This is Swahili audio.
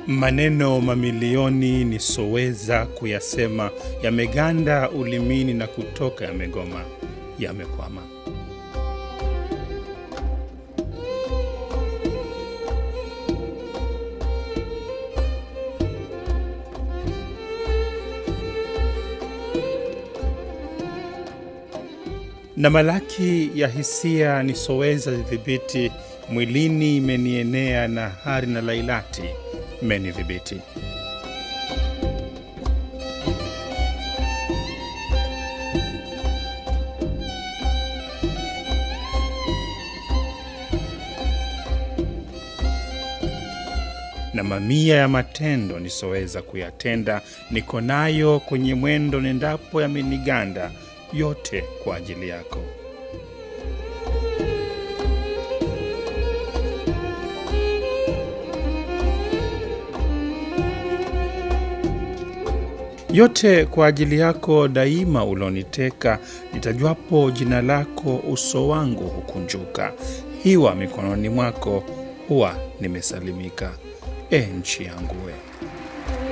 Maneno mamilioni nisoweza kuyasema yameganda ulimini na kutoka yamegoma, yamekwama. na malaki ya hisia nisoweza dhibiti, mwilini imenienea na hari na lailati menidhibiti. na mamia ya matendo nisoweza kuyatenda, niko nayo kwenye mwendo nendapo yameniganda, yote kwa ajili yako. yote kwa ajili yako daima uloniteka, nitajwapo jina lako uso wangu hukunjuka, hiwa mikononi mwako huwa nimesalimika. E nchi yangu we